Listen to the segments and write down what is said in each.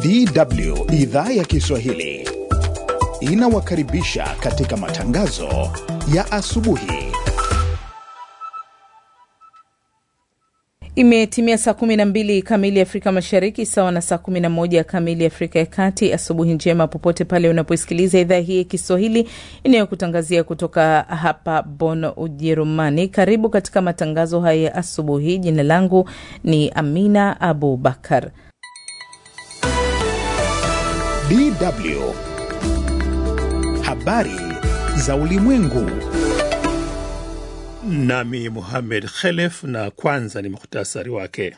DW idhaa ya Kiswahili inawakaribisha katika matangazo ya asubuhi. Imetimia saa 12 kamili Afrika Mashariki, sawa na saa 11 kamili Afrika ya Kati. Asubuhi njema popote pale unaposikiliza idhaa hii ya Kiswahili inayokutangazia kutoka hapa Bonn, Ujerumani. Karibu katika matangazo haya ya asubuhi. Jina langu ni Amina Abu Bakar. DW habari za ulimwengu. Nami Muhamed Khelef, na kwanza ni muhtasari wake.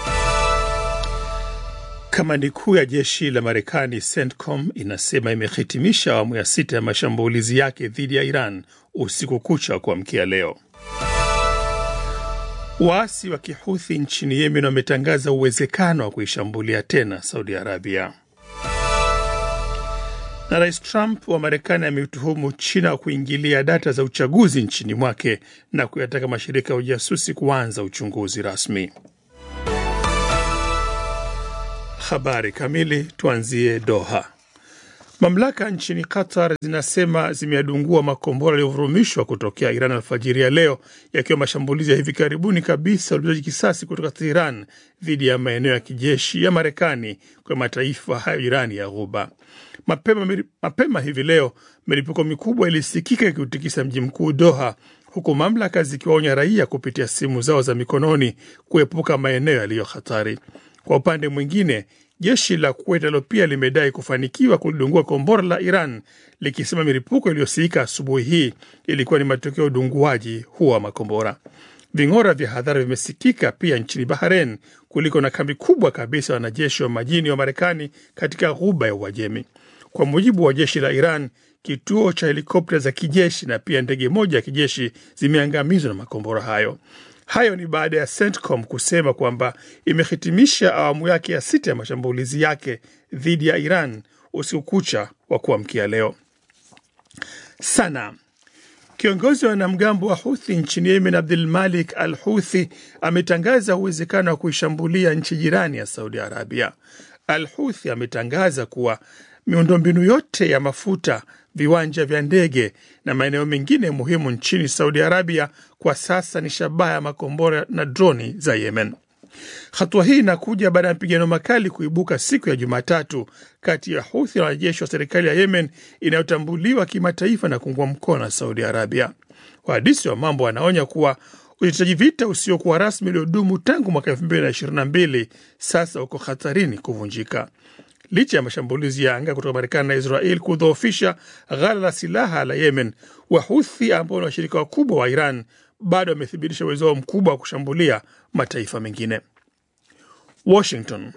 Kamandi kuu ya jeshi la Marekani CENTCOM inasema imehitimisha awamu ya sita ya mashambulizi yake dhidi ya Iran usiku kucha wa kuamkia leo. Waasi wa Kihuthi nchini Yemen wametangaza uwezekano wa kuishambulia tena Saudi Arabia na Rais Trump wa Marekani ametuhumu China wa kuingilia data za uchaguzi nchini mwake na kuyataka mashirika ya ujasusi kuanza uchunguzi rasmi. Habari kamili, tuanzie Doha. Mamlaka nchini Qatar zinasema zimeadungua makombora yaliyovurumishwa kutokea Iran alfajiri ya leo, yakiwa mashambulizi ya hivi karibuni kabisa ulipizaji kisasi kutoka Teheran dhidi ya maeneo ya kijeshi ya Marekani kwa mataifa hayo jirani ya Ghuba. Mapema, mapema hivi leo milipuko mikubwa ilisikika ikiutikisa mji mkuu Doha, huku mamlaka zikiwaonya raia kupitia simu zao za mikononi kuepuka maeneo yaliyo hatari. Kwa upande mwingine, jeshi la Kuwait nalo pia limedai kufanikiwa kulidungua kombora la Iran likisema milipuko iliyosikika asubuhi hii ilikuwa ni matokeo ya udunguaji huo wa makombora. Ving'ora vya hadhara vimesikika pia nchini Bahrain kuliko na kambi kubwa kabisa ya wanajeshi wa majini wa Marekani katika ghuba ya Uajemi. Kwa mujibu wa jeshi la Iran, kituo cha helikopta za kijeshi na pia ndege moja ya kijeshi zimeangamizwa na makombora hayo. Hayo ni baada ya CENTCOM kusema kwamba imehitimisha awamu yake ya sita ya mashambulizi yake dhidi ya Iran usiku kucha wa kuamkia leo. Sana Kiongozi wa wanamgambo wa Huthi nchini Yemen, Abdul Malik al Huthi, ametangaza uwezekano wa kuishambulia nchi jirani ya Saudi Arabia. Al Huthi ametangaza kuwa miundombinu yote ya mafuta, viwanja vya ndege na maeneo mengine muhimu nchini Saudi Arabia kwa sasa ni shabaha ya makombora na droni za Yemen. Hatua hii inakuja baada ya mapigano makali kuibuka siku ya Jumatatu kati ya Huthi na wanajeshi wa serikali ya Yemen inayotambuliwa kimataifa na kuungwa mkono na Saudi Arabia. Wahandisi wa mambo wanaonya kuwa usitishaji vita usiokuwa rasmi uliodumu tangu mwaka elfu mbili na ishirini na mbili sasa uko hatarini kuvunjika licha ya mashambulizi ya anga kutoka Marekani na Israel kudhoofisha ghala la silaha la Yemen. Wahuthi ambao ni washirika wakubwa wa Iran bado wamethibitisha uwezo wao mkubwa wa kushambulia mataifa mengine. Washington.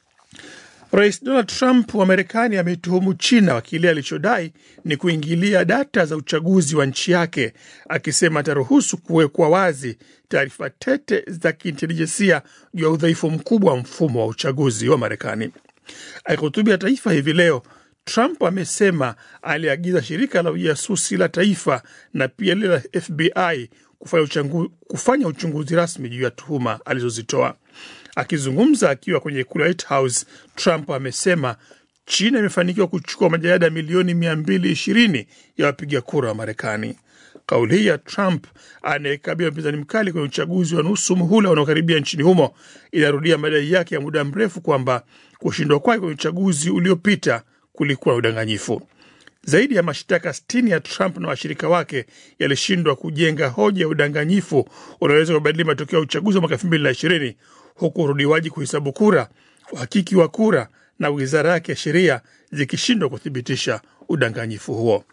Rais Donald Trump wa Marekani ameituhumu China wa kile alichodai ni kuingilia data za uchaguzi wa nchi yake, akisema ataruhusu kuwekwa wazi taarifa tete za kiintelijensia juu ya udhaifu mkubwa wa mfumo wa uchaguzi wa Marekani. Akihutubia taifa hivi leo, Trump amesema aliagiza shirika la ujasusi la taifa na pia lile la FBI kufanya, uchangu, kufanya uchunguzi rasmi juu ya tuhuma alizozitoa. Akizungumza akiwa kwenye ikulu ya White House, Trump amesema China imefanikiwa kuchukua majalada milioni 220 ya wapiga kura wa Marekani. Kauli hii ya Trump anayekabia mpinzani mkali kwenye uchaguzi wa nusu muhula unaokaribia nchini humo inarudia madai yake ya muda mrefu kwamba kushindwa kwake kwenye uchaguzi uliopita kulikuwa na udanganyifu. Zaidi ya mashtaka 60 ya Trump na washirika wake yalishindwa kujenga hoja ya udanganyifu unaweza kubadili matokeo ya uchaguzi wa mwaka 2020 huku urudiwaji kuhesabu kura, uhakiki wa kura na wizara yake ya sheria zikishindwa kuthibitisha udanganyifu huo.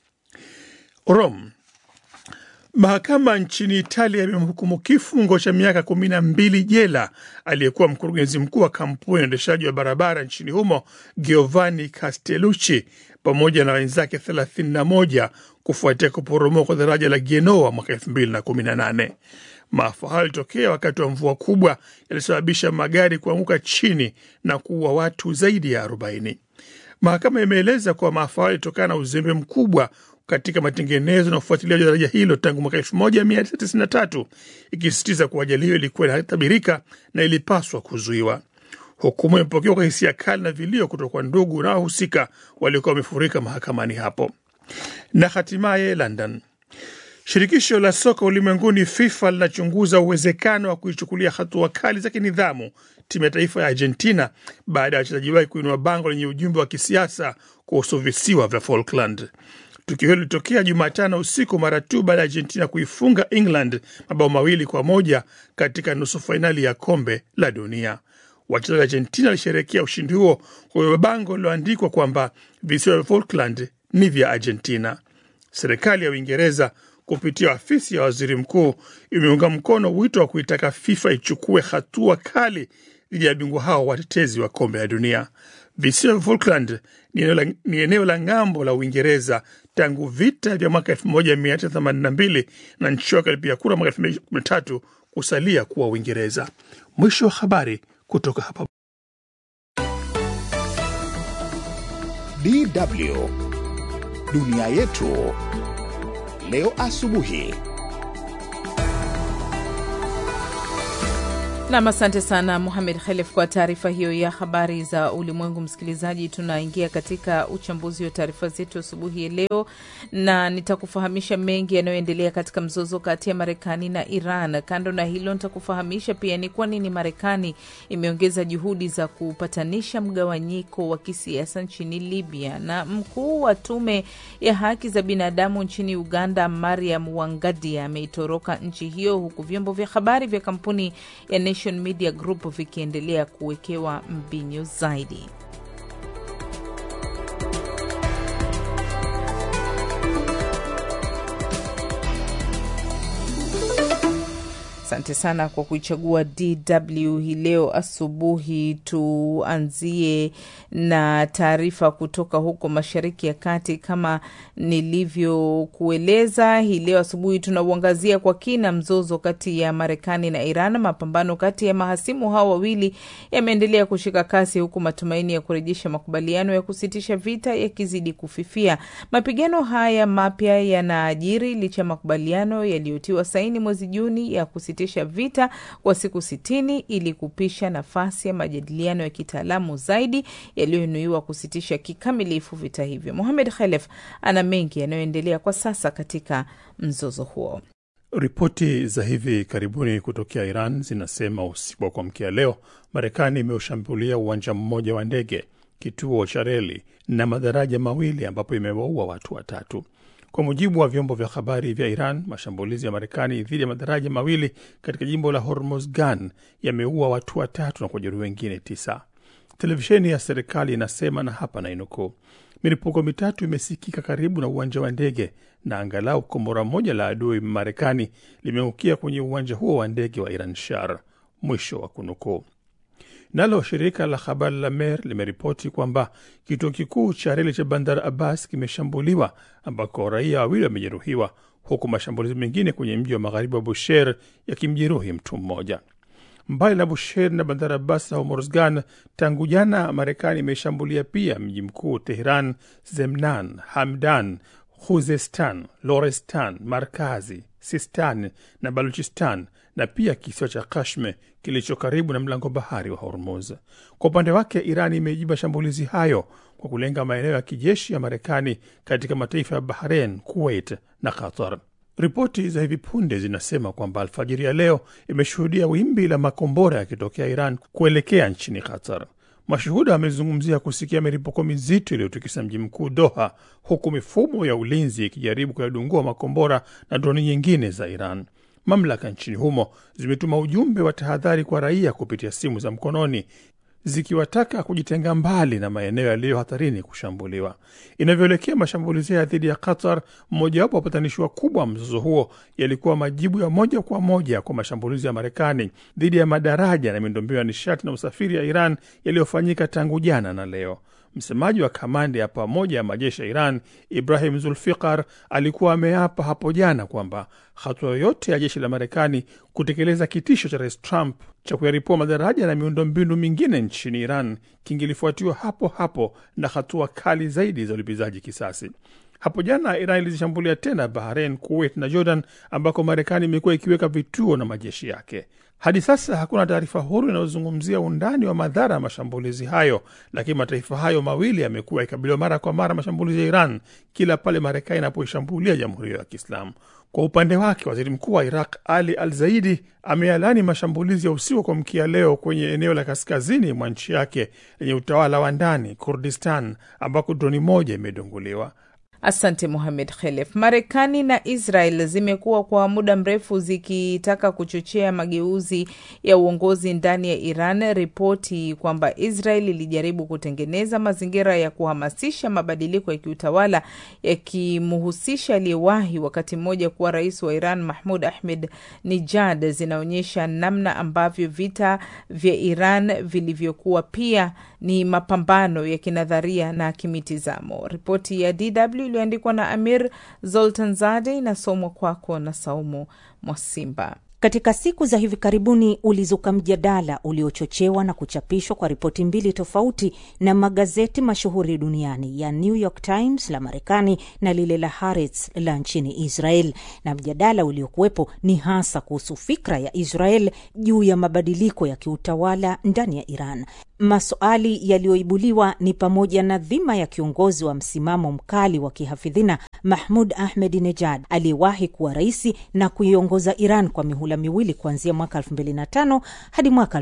Rome. Mahakama nchini Italia imemhukumu kifungo cha miaka kumi na mbili jela aliyekuwa mkurugenzi mkuu wa kampuni ya uendeshaji wa barabara nchini humo Giovanni Castellucci pamoja na wenzake 31 kufuatia kuporomoka kwa daraja la Genoa mwaka 2018. Maafa hayo yalitokea wakati wa mvua kubwa yalisababisha magari kuanguka chini na kuua watu zaidi ya 40. Mahakama imeeleza kuwa maafa hayo yalitokana na uzembe mkubwa katika matengenezo na ufuatiliaji wa daraja hilo tangu mwaka 1993 ikisisitiza kuwa ajali hiyo ilikuwa inatabirika na ilipaswa kuzuiwa. Hukumu imepokewa kwa hisia kali na vilio kutoka kwa ndugu na wahusika waliokuwa wamefurika mahakamani hapo. Na hatimaye London, shirikisho la soka ulimwenguni FIFA linachunguza uwezekano wa kuichukulia hatua kali za kinidhamu timu ya taifa ya Argentina baada ya wachezaji wake kuinua bango lenye ujumbe wa kisiasa kuhusu visiwa vya Falkland. Tukio hilo lilitokea Jumatano usiku mara tu baada ya Argentina kuifunga England mabao mawili kwa moja katika nusu fainali ya kombe la dunia. Wachezaji wa Argentina walisherehekea ushindi huo kwa bango lililoandikwa kwamba visiwa vya Falkland ni vya Argentina. Serikali ya Uingereza kupitia afisi ya waziri mkuu imeunga mkono wito wa kuitaka FIFA ichukue hatua kali dhidi ya bingwa hao watetezi wa kombe la dunia. Visiwa vya Falkland ni eneo la ng'ambo la Uingereza tangu vita vya mwaka 1982 na nchi yake ilipiga kura mwaka 2013 kusalia kuwa Uingereza. Mwisho wa habari kutoka hapa DW dunia yetu leo asubuhi. Nam, asante sana Muhamed Khelef kwa taarifa hiyo ya habari za ulimwengu. Msikilizaji, tunaingia katika uchambuzi wa taarifa zetu asubuhi ya leo, na nitakufahamisha mengi yanayoendelea katika mzozo kati ya Marekani na Iran. Kando na hilo, nitakufahamisha pia ni kwa nini Marekani imeongeza juhudi za kupatanisha mgawanyiko wa kisiasa nchini Libya, na mkuu wa tume ya haki za binadamu nchini Uganda, Mariam Wangadia, ameitoroka nchi hiyo, huku vyombo vya habari vya kampuni ya Nation Media Group vikiendelea kuwekewa mbinyo zaidi. Asante sana kwa kuichagua DW hii leo asubuhi. Tuanzie na taarifa kutoka huko Mashariki ya Kati. Kama nilivyokueleza, hii leo asubuhi tunauangazia kwa kina mzozo kati ya Marekani na Iran. Mapambano kati ya mahasimu hao wawili yameendelea kushika kasi, huku matumaini ya kurejesha makubaliano ya kusitisha vita yakizidi kufifia. Mapigano haya mapya yanaajiri licha ya makubaliano yaliyotiwa saini mwezi Juni ya kusitisha vita kwa siku sitini ili kupisha nafasi ya majadiliano ya kitaalamu zaidi yaliyonuiwa kusitisha kikamilifu vita hivyo. Mohamed Khalef ana mengi yanayoendelea kwa sasa katika mzozo huo. Ripoti za hivi karibuni kutokea Iran zinasema usiku wa kuamkia leo, Marekani imeushambulia uwanja mmoja wa ndege, kituo cha reli na madaraja mawili ambapo imewaua watu watatu. Kwa mujibu wa vyombo vya habari vya Iran, mashambulizi ya Marekani dhidi ya madaraja mawili katika jimbo la Hormozgan yameua watu watatu na kujeruhi wengine tisa. Televisheni ya serikali inasema, na hapa nainukuu, milipuko mitatu imesikika karibu na uwanja wa ndege na angalau kombora moja la adui Marekani limeangukia kwenye uwanja huo wa ndege wa Iran Shar, mwisho wa kunukuu. Nalo shirika la habari la Mer limeripoti kwamba kituo kikuu cha reli cha Bandar Abbas kimeshambuliwa ambako raia wawili wamejeruhiwa, huku mashambulizi mengine kwenye mji wa magharibi wa Bushehr yakimjeruhi mtu mmoja. Mbali na Bushehr na Bandar Abbas na Hormozgan, tangu jana Marekani imeshambulia pia mji mkuu Tehran, Zemnan, Hamdan, Khuzestan, Lorestan, Markazi, Sistan na Baluchistan na pia kisiwa cha Kashme kilicho karibu na mlango bahari wa Hormuz. Kwa upande wake, Iran imejibu mashambulizi hayo kwa kulenga maeneo ya kijeshi ya Marekani katika mataifa ya Bahrain, Kuwait na Qatar. Ripoti za hivi punde zinasema kwamba alfajiri ya leo imeshuhudia wimbi la makombora yakitokea Iran kuelekea nchini Qatar. Mashuhuda wamezungumzia kusikia milipuko mizito iliyotikisa mji mkuu Doha, huku mifumo ya ulinzi ikijaribu kuyadungua makombora na droni nyingine za Iran. Mamlaka nchini humo zimetuma ujumbe wa tahadhari kwa raia kupitia simu za mkononi zikiwataka kujitenga mbali na maeneo yaliyo hatarini kushambuliwa. Inavyoelekea mashambulizi haya dhidi ya Qatar, mmojawapo wa wapatanishi wakubwa wa mzozo huo, yalikuwa majibu ya moja kwa moja kwa mashambulizi ya Marekani dhidi ya madaraja na miundombinu ya nishati na usafiri ya Iran yaliyofanyika tangu jana na leo. Msemaji wa kamandi ya pamoja ya majeshi ya Iran Ibrahim Zulfikar alikuwa ameapa hapo jana kwamba hatua yoyote ya jeshi la Marekani kutekeleza kitisho cha Rais Trump cha kuyaripua madaraja na miundombinu mingine nchini Iran kingilifuatiwa hapo hapo na hatua kali zaidi za ulipizaji kisasi. Hapo jana Iran ilizishambulia tena Bahrain, Kuwait na Jordan ambako Marekani imekuwa ikiweka vituo na majeshi yake. Hadi sasa hakuna taarifa huru inayozungumzia undani wa madhara ya mashambulizi hayo, lakini mataifa hayo mawili yamekuwa yakikabiliwa mara kwa mara mashambulizi ya Iran kila pale Marekani inapoishambulia jamhuri hiyo ya Kiislamu. Kwa upande wake, waziri mkuu wa Iraq Ali Al Zaidi amealani mashambulizi ya usiku wa kuamkia leo kwenye eneo la kaskazini mwa nchi yake lenye utawala wa ndani Kurdistan, ambako droni moja imedunguliwa. Asante Mohamed Khelef. Marekani na Israel zimekuwa kwa muda mrefu zikitaka kuchochea mageuzi ya uongozi ndani ya Iran. Ripoti kwamba Israel ilijaribu kutengeneza mazingira ya kuhamasisha mabadiliko ya kiutawala yakimhusisha aliyewahi wakati mmoja kuwa rais wa Iran Mahmud Ahmed Nijad zinaonyesha namna ambavyo vita vya Iran vilivyokuwa pia ni mapambano ya kinadharia na kimitizamo. Ripoti ya DW iliyoandikwa na Amir Zoltanzade inasomwa kwako na Saumu Mwasimba. Katika siku za hivi karibuni ulizuka mjadala uliochochewa na kuchapishwa kwa ripoti mbili tofauti na magazeti mashuhuri duniani ya New York Times la Marekani na lile la Haaretz la nchini Israel, na mjadala uliokuwepo ni hasa kuhusu fikra ya Israel juu ya mabadiliko ya kiutawala ndani ya Iran. Maswali yaliyoibuliwa ni pamoja na dhima ya kiongozi wa msimamo mkali wa kihafidhina Mahmud Ahmed Nejad aliyewahi kuwa raisi na kuiongoza Iran kwa mihula miwili kuanzia mwaka 2005 hadi mwaka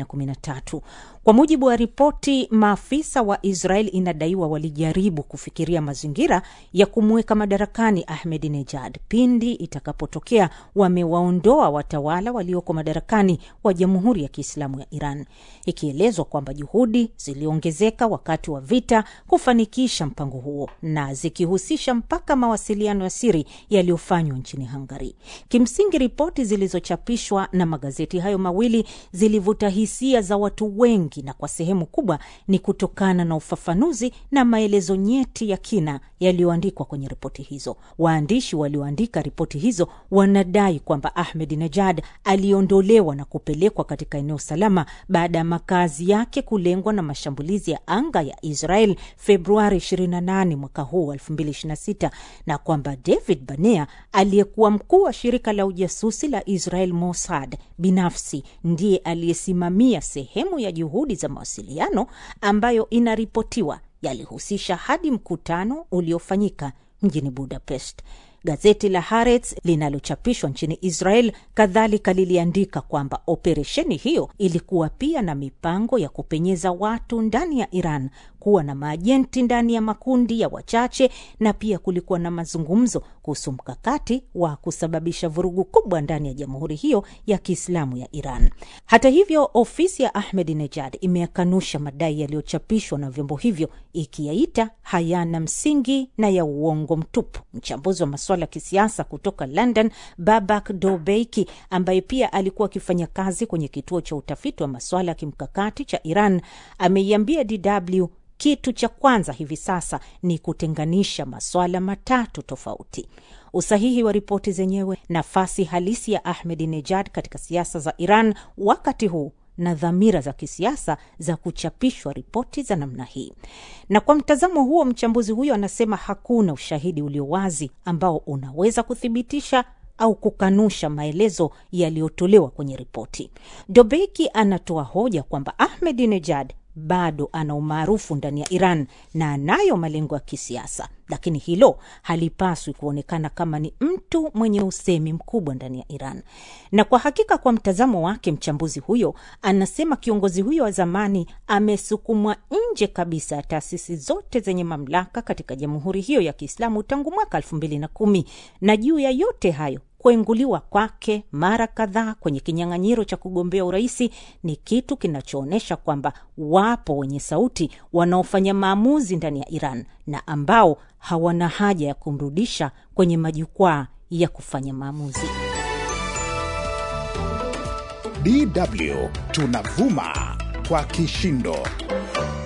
2013. Kwa mujibu wa ripoti, maafisa wa Israel inadaiwa walijaribu kufikiria mazingira ya kumweka madarakani Ahmed Nejad pindi itakapotokea wamewaondoa watawala walioko madarakani wa Jamhuri ya Kiislamu ya Iran, ikielezwa kwamba juhudi ziliongezeka wakati wa vita kufanikisha mpango huo na zikihusisha mpaka mawasiliano ya siri yaliyofanywa nchini Hungary. Kimsingi, ripoti zilizochapishwa na magazeti hayo mawili zilivuta hisia za watu wengi, na kwa sehemu kubwa ni kutokana na ufafanuzi na maelezo nyeti ya kina yaliyoandikwa kwenye ripoti hizo. Waandishi walioandika ripoti hizo wanadai kwamba Ahmed Nejad aliondolewa na kupelekwa katika eneo salama baada ya makazi yake kulengwa na mashambulizi ya anga ya Israel Februari 28 mwaka huu 2026, na kwamba David Banea aliyekuwa mkuu wa shirika la ujasusi la Israel Mossad binafsi ndiye aliyesimamia sehemu ya juhudi za mawasiliano ambayo inaripotiwa yalihusisha hadi mkutano uliofanyika mjini Budapest. Gazeti la Haaretz linalochapishwa nchini Israel kadhalika liliandika kwamba operesheni hiyo ilikuwa pia na mipango ya kupenyeza watu ndani ya Iran, kuwa na maajenti ndani ya makundi ya wachache, na pia kulikuwa na mazungumzo kuhusu mkakati wa kusababisha vurugu kubwa ndani ya jamhuri hiyo ya Kiislamu ya Iran. Hata hivyo, ofisi ya Ahmed Nejad imeyakanusha madai yaliyochapishwa na vyombo hivyo, ikiyaita hayana msingi na ya uongo mtupu. Mchambuzi wa masuala ya kisiasa kutoka London, Babak Dobeiki, ambaye pia alikuwa akifanya kazi kwenye kituo cha utafiti wa masuala ya kimkakati cha Iran, ameiambia DW kitu cha kwanza hivi sasa ni kutenganisha masuala matatu tofauti: usahihi wa ripoti zenyewe, nafasi halisi ya Ahmed Nejad katika siasa za Iran wakati huu na dhamira za kisiasa za kuchapishwa ripoti za namna hii. Na kwa mtazamo huo, mchambuzi huyo anasema hakuna ushahidi ulio wazi ambao unaweza kuthibitisha au kukanusha maelezo yaliyotolewa kwenye ripoti. Dobeki anatoa hoja kwamba Ahmed Nejad bado ana umaarufu ndani ya Iran na anayo malengo ya kisiasa, lakini hilo halipaswi kuonekana kama ni mtu mwenye usemi mkubwa ndani ya Iran. Na kwa hakika, kwa mtazamo wake, mchambuzi huyo anasema kiongozi huyo wa zamani amesukumwa nje kabisa ya taasisi zote zenye mamlaka katika jamhuri hiyo ya Kiislamu tangu mwaka elfu mbili na kumi na juu ya yote hayo kuenguliwa kwake mara kadhaa kwenye kinyang'anyiro cha kugombea uraisi ni kitu kinachoonyesha kwamba wapo wenye sauti wanaofanya maamuzi ndani ya Iran na ambao hawana haja ya kumrudisha kwenye majukwaa ya kufanya maamuzi. DW tunavuma kwa kishindo.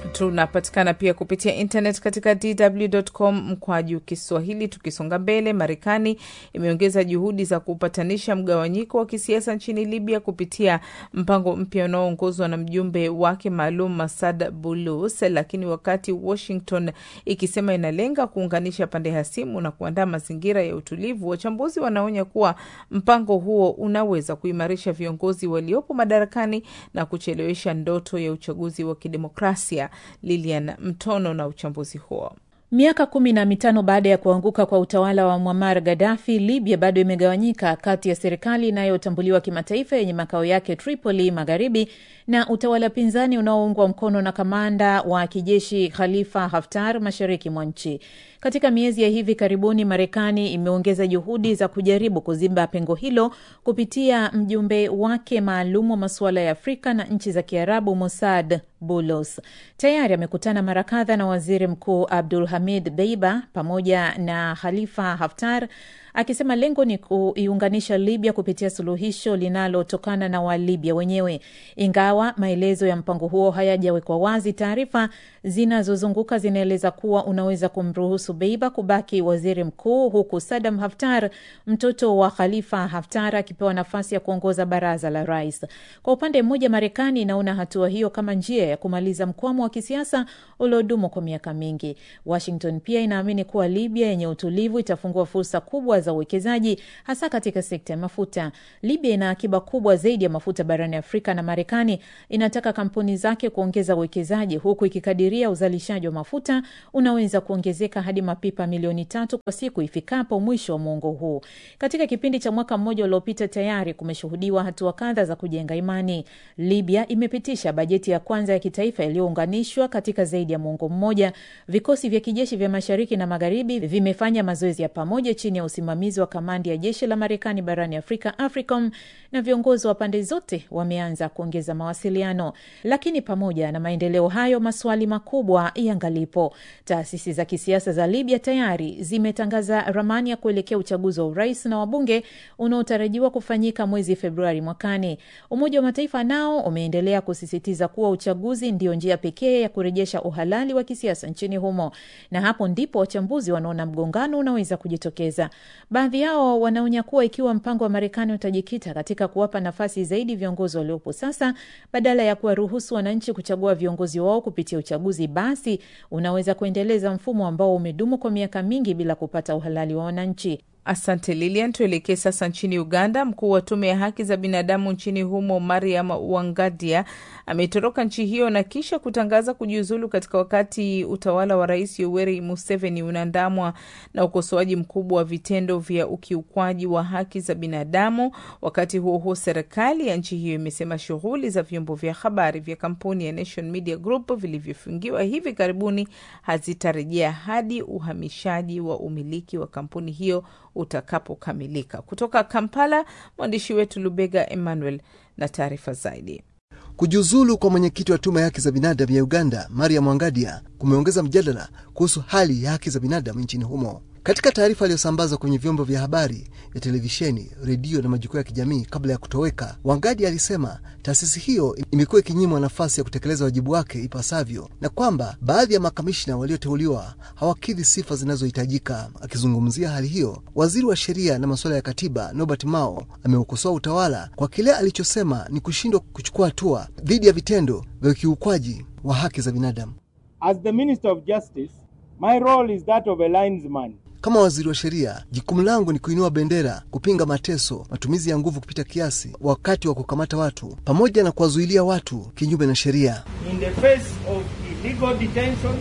Tunapatikana pia kupitia internet katika dw.com mkwaju Kiswahili. Tukisonga mbele, Marekani imeongeza juhudi za kupatanisha mgawanyiko wa kisiasa nchini Libya kupitia mpango mpya unaoongozwa na mjumbe wake maalum Masad Bulus, lakini wakati Washington ikisema inalenga kuunganisha pande hasimu na kuandaa mazingira ya utulivu, wachambuzi wanaonya kuwa mpango huo unaweza kuimarisha viongozi waliopo madarakani na kuchelewesha ndoto ya uchaguzi wa kidemokrasia. Lilian Mtono na uchambuzi huo. Miaka kumi na mitano baada ya kuanguka kwa utawala wa Muammar Gaddafi, Libya bado imegawanyika kati ya serikali inayotambuliwa kimataifa yenye makao yake Tripoli magharibi na utawala pinzani unaoungwa mkono na kamanda wa kijeshi Khalifa Haftar mashariki mwa nchi. Katika miezi ya hivi karibuni, Marekani imeongeza juhudi za kujaribu kuziba pengo hilo kupitia mjumbe wake maalum wa masuala ya Afrika na nchi za Kiarabu, Mossad Bulos. Tayari amekutana mara kadha na waziri mkuu Abdul Hamid Deiba pamoja na Khalifa Haftar akisema lengo ni kuiunganisha Libya kupitia suluhisho linalotokana na Walibya wenyewe. Ingawa maelezo ya mpango huo hayajawekwa wazi, taarifa zinazozunguka zinaeleza kuwa unaweza kumruhusu Beiba kubaki waziri mkuu, huku Sadam Haftar, mtoto wa Khalifa Haftar, akipewa nafasi ya kuongoza baraza la rais. Kwa upande mmoja, Marekani inaona hatua hiyo kama njia ya kumaliza mkwamo wa kisiasa uliodumu kwa miaka mingi. Washington pia inaamini kuwa Libya yenye utulivu itafungua fursa kubwa za uwekezaji hasa katika sekta ya mafuta. Libya ina akiba kubwa zaidi ya mafuta barani Afrika na Marekani inataka kampuni zake kuongeza uwekezaji huku ikikadiria uzalishaji wa mafuta unaweza kuongezeka hadi mapipa milioni tatu kwa siku ifikapo mwisho wa muongo huu. Katika kipindi cha mwaka mmoja uliopita, tayari kumeshuhudiwa hatua kadha za kujenga imani. Libya imepitisha bajeti ya kwanza ya kitaifa iliyounganishwa katika zaidi ya muongo mmoja. Vikosi vya kijeshi vya mashariki na magharibi vimefanya mazoezi ya pamoja chini ya usimamizi wa kamandi ya jeshi la Marekani barani Afrika, AFRICOM, na viongozi wa pande zote wameanza kuongeza mawasiliano. Lakini pamoja na maendeleo hayo, maswali makubwa yangalipo. Taasisi za kisiasa za Libya tayari zimetangaza ramani ya kuelekea uchaguzi wa urais na wabunge unaotarajiwa kufanyika mwezi Februari mwakani. Umoja wa Mataifa nao umeendelea kusisitiza kuwa uchaguzi ndio njia pekee ya kurejesha uhalali wa kisiasa nchini humo, na hapo ndipo wachambuzi wanaona mgongano unaweza kujitokeza. Baadhi yao wanaonya kuwa ikiwa mpango wa Marekani utajikita katika kuwapa nafasi zaidi viongozi waliopo sasa badala ya kuwaruhusu wananchi kuchagua viongozi wao kupitia uchaguzi, basi unaweza kuendeleza mfumo ambao umedumu kwa miaka mingi bila kupata uhalali wa wananchi. Asante Lilian. Tuelekee sasa nchini Uganda. Mkuu wa tume ya haki za binadamu nchini humo Mariam Wangadia ametoroka nchi hiyo na kisha kutangaza kujiuzulu katika wakati utawala wa Rais Yoweri Museveni unaandamwa na ukosoaji mkubwa wa vitendo vya ukiukwaji wa haki za binadamu. Wakati huo huo, serikali ya nchi hiyo imesema shughuli za vyombo vya habari vya kampuni ya Nation Media Group vilivyofungiwa hivi karibuni hazitarejea hadi uhamishaji wa umiliki wa kampuni hiyo utakapokamilika. Kutoka Kampala, mwandishi wetu Lubega Emmanuel na taarifa zaidi. Kujiuzulu kwa mwenyekiti wa tume ya haki za binadamu ya Uganda, Mariam Wangadia, kumeongeza mjadala kuhusu hali ya haki za binadamu nchini humo. Katika taarifa aliyosambazwa kwenye vyombo vya habari vya televisheni, redio na majukwaa ya kijamii kabla ya kutoweka, Wangadi alisema taasisi hiyo imekuwa ikinyimwa nafasi ya kutekeleza wajibu wake ipasavyo na kwamba baadhi ya makamishna walioteuliwa hawakidhi sifa zinazohitajika. Akizungumzia hali hiyo, waziri wa sheria na masuala ya katiba Norbert Mao ameukosoa utawala kwa kile alichosema ni kushindwa kuchukua hatua dhidi ya vitendo vya ukiukwaji wa haki za binadamu. As the Minister of Justice, my role is that of a linesman. Kama waziri wa sheria, jukumu langu ni kuinua bendera, kupinga mateso, matumizi ya nguvu kupita kiasi wakati wa kukamata watu, pamoja na kuwazuilia watu kinyume na sheria. In the face of illegal detentions,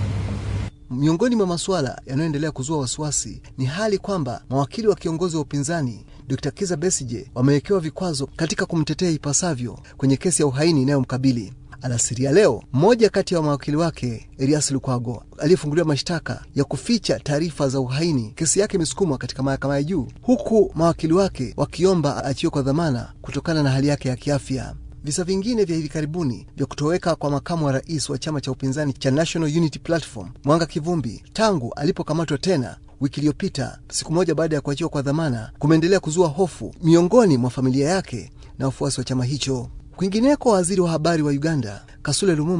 Miongoni mwa masuala yanayoendelea kuzua wasiwasi ni hali kwamba mawakili wa kiongozi wa upinzani Dr. Kiza Besije wamewekewa vikwazo katika kumtetea ipasavyo kwenye kesi ya uhaini inayomkabili. Alasiri ya leo, mmoja kati ya mawakili wake Erias Lukwago aliyefunguliwa mashtaka ya kuficha taarifa za uhaini, kesi yake imesukumwa katika mahakama ya juu, huku mawakili wake wakiomba aachiwe kwa dhamana kutokana na hali yake ya kiafya. Visa vingine vya hivi karibuni vya kutoweka kwa makamu wa rais wa chama cha upinzani cha National Unity Platform Mwanga Kivumbi tangu alipokamatwa tena wiki iliyopita, siku moja baada ya kuachiwa kwa dhamana, kumeendelea kuzua hofu miongoni mwa familia yake na wafuasi wa chama hicho. Kwingineko, waziri wa habari wa Uganda Kasule Lumumba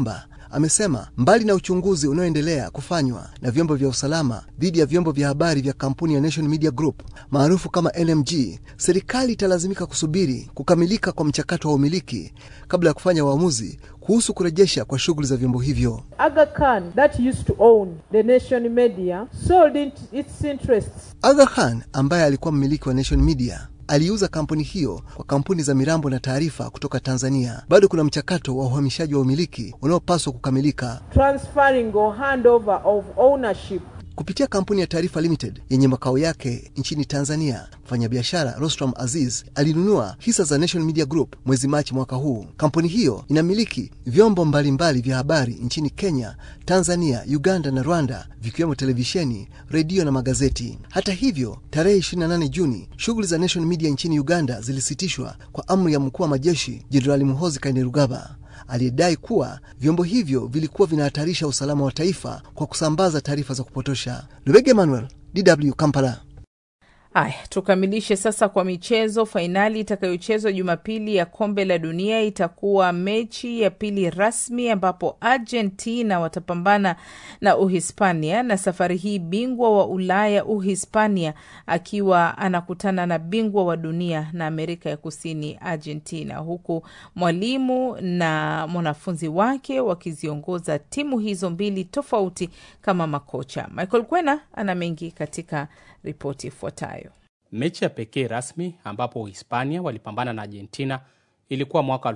amesema mbali na uchunguzi unaoendelea kufanywa na vyombo vya usalama dhidi ya vyombo vya habari vya kampuni ya Nation Media Group maarufu kama NMG, serikali italazimika kusubiri kukamilika kwa mchakato wa umiliki kabla ya kufanya uamuzi kuhusu kurejesha kwa shughuli za vyombo hivyo. Aga Khan, that used to own the Nation Media, sold it, its interests. Aga Khan ambaye alikuwa mmiliki wa Nation Media aliuza kampuni hiyo kwa kampuni za mirambo na taarifa kutoka Tanzania. Bado kuna mchakato wa uhamishaji wa umiliki unaopaswa kukamilika. Transferring or handover of ownership Kupitia kampuni ya Taarifa Limited yenye makao yake nchini Tanzania, mfanyabiashara Rostram Aziz alinunua hisa za Nation Media Group mwezi Machi mwaka huu. Kampuni hiyo inamiliki vyombo mbalimbali vya habari nchini Kenya, Tanzania, Uganda na Rwanda, vikiwemo televisheni, redio na magazeti. Hata hivyo, tarehe 28 Juni, shughuli za Nation Media nchini Uganda zilisitishwa kwa amri ya mkuu wa majeshi Jenerali Muhoozi Kainerugaba aliyedai kuwa vyombo hivyo vilikuwa vinahatarisha usalama wa taifa kwa kusambaza taarifa za kupotosha. Lubege Emmanuel, DW Kampala. Haya, tukamilishe sasa kwa michezo. Fainali itakayochezwa Jumapili ya kombe la dunia itakuwa mechi ya pili rasmi ambapo Argentina watapambana na Uhispania, na safari hii bingwa wa Ulaya Uhispania akiwa anakutana na bingwa wa dunia na Amerika ya Kusini Argentina, huku mwalimu na mwanafunzi wake wakiziongoza timu hizo mbili tofauti kama makocha. Michael Kwena ana mengi katika ripoti ifuatayo. Mechi ya pekee rasmi ambapo Uhispania walipambana na Argentina ilikuwa mwaka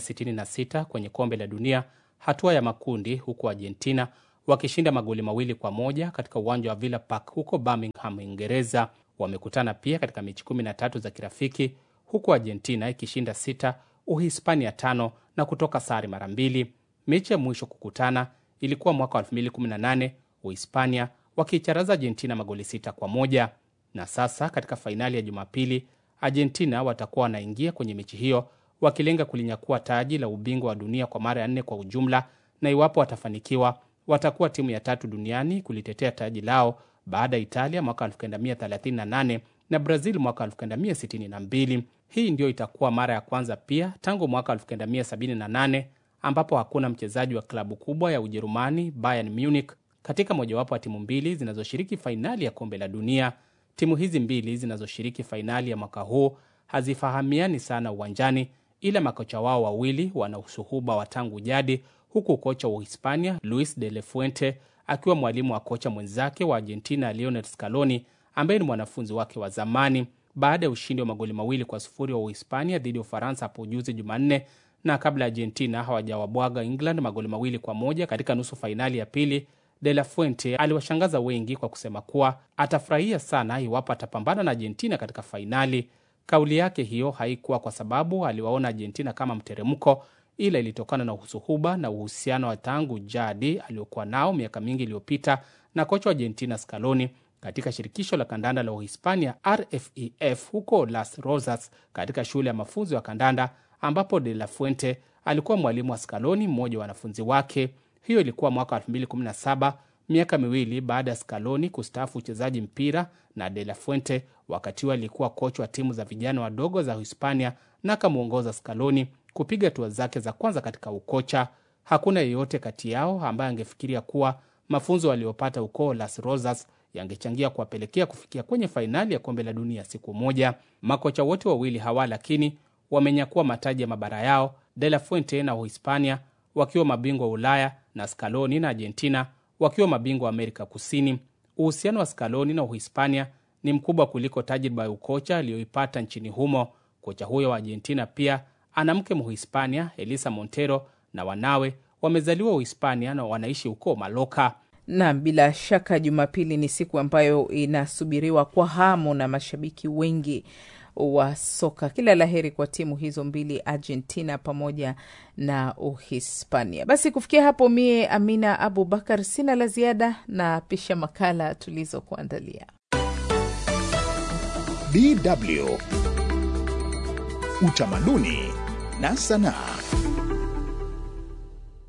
1966 kwenye kombe la dunia hatua ya makundi, huku Argentina wakishinda magoli mawili kwa moja katika uwanja wa Villa Park huko Birmingham, Uingereza. Wamekutana pia katika mechi 13 za kirafiki, huku Argentina ikishinda sita, Uhispania tano na kutoka sare mara mbili. Mechi ya mwisho kukutana ilikuwa mwaka 2018 Uhispania wakiicharaza Argentina magoli sita kwa moja. Na sasa katika fainali ya Jumapili, Argentina watakuwa wanaingia kwenye mechi hiyo wakilenga kulinyakua taji la ubingwa wa dunia kwa mara ya nne kwa ujumla, na iwapo watafanikiwa, watakuwa timu ya tatu duniani kulitetea taji lao baada ya Italia mwaka 1938 na Brazil mwaka 1962. Hii ndiyo itakuwa mara ya kwanza pia tangu mwaka 1978 ambapo hakuna mchezaji wa klabu kubwa ya Ujerumani Bayern Munich katika mojawapo wa timu mbili zinazoshiriki fainali ya kombe la dunia. Timu hizi mbili zinazoshiriki fainali ya mwaka huu hazifahamiani sana uwanjani, ila makocha wao wawili wana usuhuba wa tangu jadi, huku kocha wa Uhispania Luis de la Fuente akiwa mwalimu wa kocha mwenzake wa Argentina Lionel Scaloni ambaye ni mwanafunzi wake wa zamani. Baada ya ushindi wa magoli mawili kwa sufuri wa Uhispania dhidi ya Ufaransa hapo juzi Jumanne, na kabla Argentina hawajawabwaga England magoli mawili kwa moja katika nusu fainali ya pili De La Fuente aliwashangaza wengi kwa kusema kuwa atafurahia sana iwapo atapambana na Argentina katika fainali. Kauli yake hiyo haikuwa kwa sababu aliwaona Argentina kama mteremko, ila ilitokana na usuhuba na uhusiano wa tangu jadi aliokuwa nao miaka mingi iliyopita na kocha wa Argentina Scaloni katika shirikisho la kandanda la Uhispania RFEF huko Las Rosas, katika shule ya mafunzo ya kandanda ambapo De La Fuente alikuwa mwalimu wa Scaloni, mmoja wa wanafunzi wake. Hiyo ilikuwa mwaka 2017 miaka miwili baada ya Scaloni kustaafu uchezaji mpira na De La Fuente wakati huo alikuwa kocha wa timu za vijana wadogo za Hispania na akamwongoza Scaloni kupiga hatua zake za kwanza katika ukocha. Hakuna yeyote kati yao ambaye angefikiria kuwa mafunzo waliopata huko Las Rosas yangechangia kuwapelekea kufikia kwenye fainali ya kombe la dunia siku moja. Makocha wote wawili hawa lakini wamenyakua mataji ya mabara yao, De La Fuente na Uhispania wakiwa mabingwa wa Ulaya na Scaloni na Argentina wakiwa mabingwa wa Amerika Kusini. Uhusiano wa Scaloni na Uhispania ni mkubwa kuliko tajriba ya ukocha aliyoipata nchini humo. Kocha huyo wa Argentina pia ana mke Mhispania, Elisa Montero, na wanawe wamezaliwa Uhispania na wanaishi huko Maloka. Naam, bila shaka Jumapili ni siku ambayo inasubiriwa kwa hamu na mashabiki wengi wa soka. Kila laheri kwa timu hizo mbili, Argentina pamoja na Uhispania. Basi kufikia hapo, mie Amina Abubakar sina la ziada na pisha makala tulizokuandalia. DW Utamaduni na Sanaa.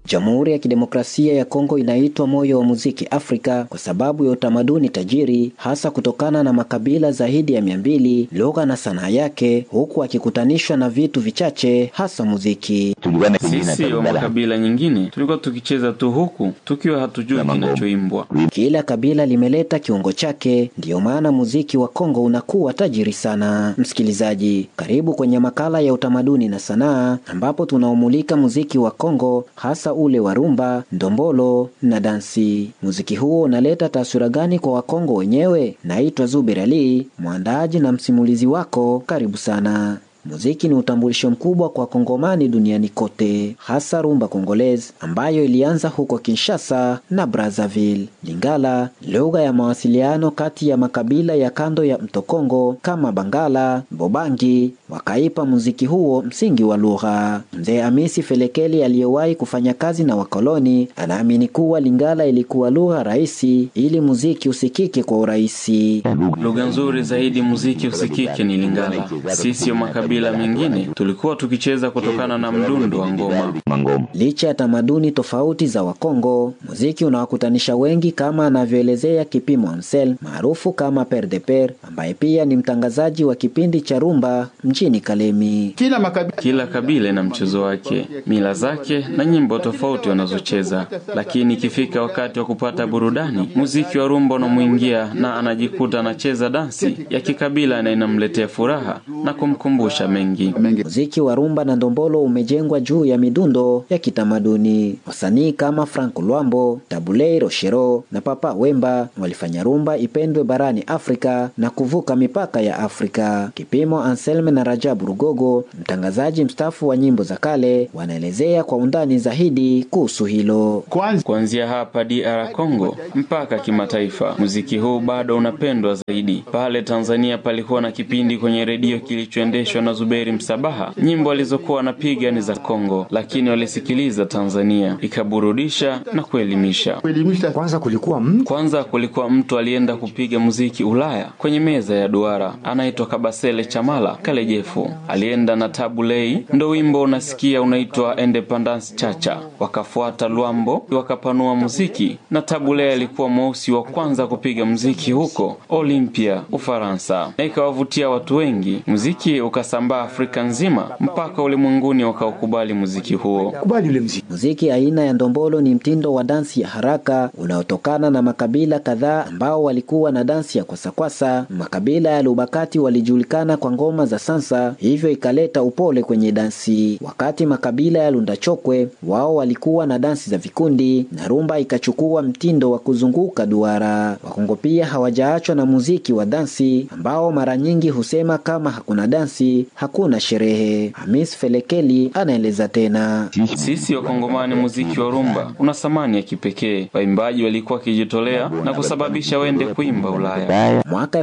Jamhuri ya Kidemokrasia ya Kongo inaitwa moyo wa muziki Afrika kwa sababu ya utamaduni tajiri, hasa kutokana na makabila zaidi ya mia mbili, lugha na sanaa yake, huku akikutanishwa na vitu vichache, hasa muziki. Sisi wa makabila nyingine tulikuwa tukicheza tu huku tukiwa hatujui kinachoimbwa. Kila kabila limeleta kiungo chake, ndiyo maana muziki wa Kongo unakuwa tajiri sana. Msikilizaji, karibu kwenye makala ya utamaduni na sanaa, ambapo tunaumulika muziki wa Kongo, hasa ule wa rumba, ndombolo na dansi. Muziki huo unaleta taswira gani kwa Wakongo wenyewe? Naitwa Zubir Ali, mwandaaji na msimulizi wako. Karibu sana. Muziki ni utambulisho mkubwa kwa Kongomani duniani kote, hasa rumba Kongolese ambayo ilianza huko Kinshasa na Brazzaville. Lingala, lugha ya mawasiliano kati ya makabila ya kando ya mto Kongo kama Bangala, Bobangi, wakaipa muziki huo msingi wa lugha. Mzee Amisi Felekeli aliyewahi kufanya kazi na wakoloni anaamini kuwa Lingala ilikuwa lugha rahisi ili muziki usikike kwa urahisi. Lugha nzuri zaidi muziki usikike ni Lingala. Sisi wa makabila mengine tulikuwa tukicheza kutokana na mdundo wa ngoma. Licha ya tamaduni tofauti za Wakongo, muziki unawakutanisha wengi, kama anavyoelezea Kipimo Ansel maarufu kama Per de Per, ambaye pia ni mtangazaji wa kipindi cha rumba mjini Kalemi. Kila, makabila... kila kabila na mchezo wake, mila zake na nyimbo tofauti wanazocheza, lakini ikifika wakati wa kupata burudani, muziki wa rumba unamwingia na anajikuta anacheza dansi ya kikabila na inamletea furaha na kumkumbusha mengi. Muziki wa rumba na ndombolo umejengwa juu ya midundo ya kitamaduni. Wasanii kama Frank Lwambo, Tabulei Roshero na Papa Wemba walifanya rumba ipendwe barani Afrika na kuvuka mipaka ya Afrika. Kipimo Anselme na Rajabu Rugogo, mtangazaji mstaafu wa nyimbo za kale, wanaelezea kwa undani zaidi kuhusu hilo. Kuanzia hapa DR Congo mpaka kimataifa, muziki huu bado unapendwa zaidi. Pale Tanzania palikuwa na kipindi kwenye redio kilichoendeshwa na Zuberi Msabaha. Nyimbo alizokuwa wanapiga ni za Kongo, lakini walisikiliza Tanzania, ikaburudisha na kuelimisha. Kwanza kulikuwa mtu, kwanza kulikuwa mtu alienda kupiga muziki Ulaya kwenye meza ya duara, anaitwa Kabasele Chamala Kalejefu, alienda na Tabulei, ndo wimbo unasikia unaitwa Independence Chacha. Wakafuata Lwambo, wakapanua muziki, na Tabulei alikuwa mweusi wa kwanza kupiga muziki huko Olympia, Ufaransa, na ikawavutia watu wengi. Muziki ukasambaa Afrika nzima mpaka ulimwenguni wakaukubali muziki huo. Kubali ule muziki. Muziki aina ya ndombolo ni mtindo wa dansi ya haraka unaotokana na makabila kadhaa ambao walikuwa na dansi ya kwasakwasa. Makabila ya Lubakati walijulikana kwa ngoma za sansa, hivyo ikaleta upole kwenye dansi, wakati makabila ya Lundachokwe wao walikuwa na dansi za vikundi na rumba ikachukua mtindo wa kuzunguka duara. Wakongo pia hawajaachwa na muziki wa dansi ambao mara nyingi husema kama hakuna dansi hakuna sherehe. Hamis Felekeli anaeleza tena. Sisi Wakongomani, muziki wa rumba una thamani ya kipekee. Waimbaji walikuwa wakijitolea na kusababisha wende kuimba Ulaya. Mwaka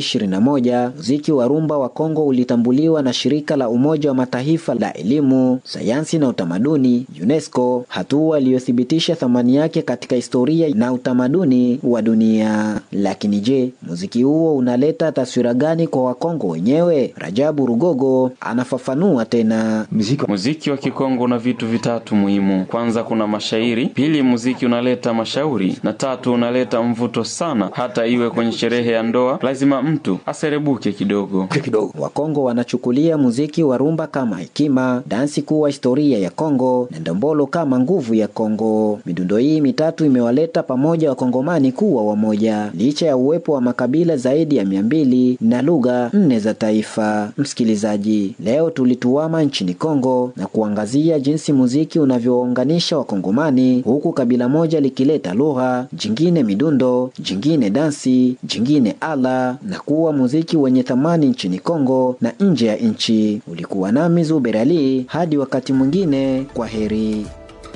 2021 muziki wa rumba wa Kongo ulitambuliwa na shirika la Umoja wa Mataifa la elimu, sayansi na utamaduni UNESCO, hatua iliyothibitisha thamani yake katika historia na utamaduni wa dunia. Lakini je, muziki huo unaleta taswira gani kwa Wakongo wenyewe? Rajabu Rugogo anafafanua tena. Muziki, muziki wa Kikongo una vitu vitatu muhimu. Kwanza kuna mashairi, pili muziki unaleta mashauri, na tatu unaleta mvuto sana. Hata iwe kwenye sherehe ya ndoa, lazima mtu aserebuke kidogo kidogo. Wakongo wanachukulia muziki wa rumba kama hekima, dansi kuwa historia ya Kongo na ndombolo kama nguvu ya Kongo. Midundo hii mitatu imewaleta pamoja Wakongomani kuwa wamoja, licha ya uwepo wa makabila zaidi ya mia mbili na lugha nne za taifa. Msikilizaji, leo tulituama nchini Kongo na kuangazia jinsi muziki unavyounganisha Wakongomani, huku kabila moja likileta lugha, jingine midundo, jingine dansi, jingine ala, na kuwa muziki wenye thamani nchini Kongo na nje ya nchi. Ulikuwa nami Zuber Ali, hadi wakati mwingine, kwa heri.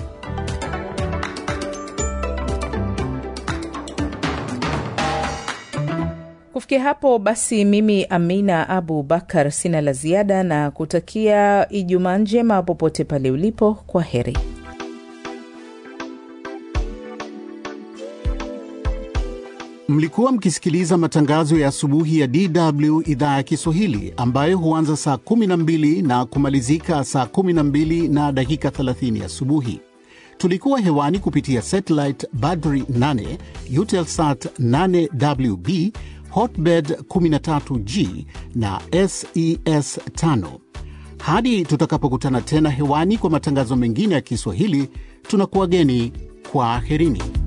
Kufikia hapo basi, mimi Amina Abu Bakar sina la ziada na kutakia Ijumaa njema popote pale ulipo. Kwa heri. Mlikuwa mkisikiliza matangazo ya asubuhi ya DW idhaa ya Kiswahili ambayo huanza saa 12 na kumalizika saa 12 na dakika 30 asubuhi. Tulikuwa hewani kupitia satellite Badri 8, Eutelsat 8WB, Hotbird 13G na SES 5. Hadi tutakapokutana tena hewani kwa matangazo mengine ya Kiswahili, tunakuwageni kwa aherini.